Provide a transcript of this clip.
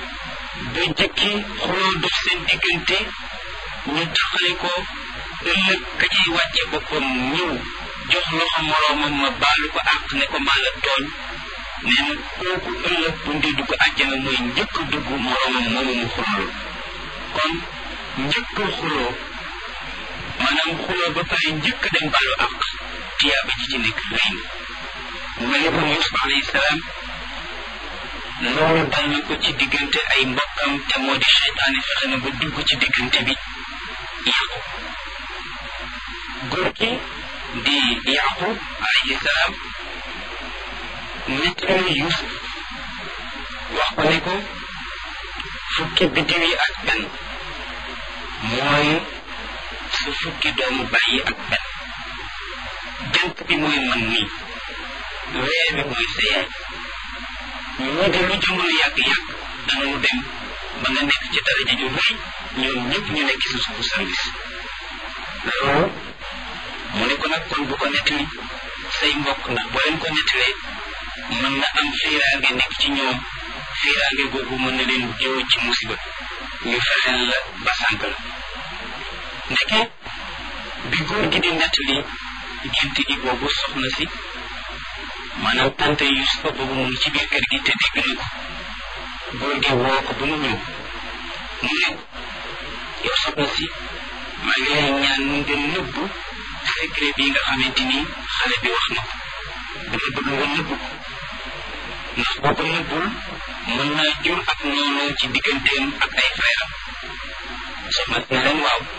ba jëkki xuloo dox seen diggante ñu taxale ko ëllëg ka ciy wàcce boppam ñëw jox loxo moroomam ma baalu ko àq ne ko maa la tooñ nee na kooku ëllëg bu ndi dugg àjjana mooy njëkk dugg moroomam moomu mu xuloo kon njëkk xuloo maanaam xuloo ba pare njëkk dem baalu àq tiyaaba ji ci nekk rëy na mu mel ni kon Yuusuf alayhi salaam loolu dal na ko ci diggante ay mbokkam te moo di seytaane fexe na ba dugg ci diggante bi yàqu góor gi di yaqub alayhi salaam nettali Yuusuf wax ko ne ko fukki biddiw yi ak benn mooy su fukki doomu bàyyi ak benn jant bi mooy man nii weer bi mooy sa yaay ñu de lu jamono yàgg-yàgg danañu dem ba nga nekk ci daraja ju rëy ñoom ñëpp ñu nekk sa suufu service loolu mu ne ko nag kon bu ko nettali say mbokk ndax boo leen ko nettalee mën na am fiiraange nekk ci ñoom fiiraange googu mën na leen jëw ci musiba ñu fexeel la ba sànk la ndeke bi góor gi di nettali gént gi boobu soxna si maanaam tante Yusufa boobu mu ngi ci biir kër gi te dégg na ko góor gi woo ko ba mu ñëw mu ne yow soxna si maa ngi lay ñaan nga nëbb secret bi nga xamante ni xale bi wax na ko dama bëgg nga nëbb ko ndax boo ko nëbbul mën naa jur ak noonu ci digganteem ak ay frère am soxna si ne leen waaw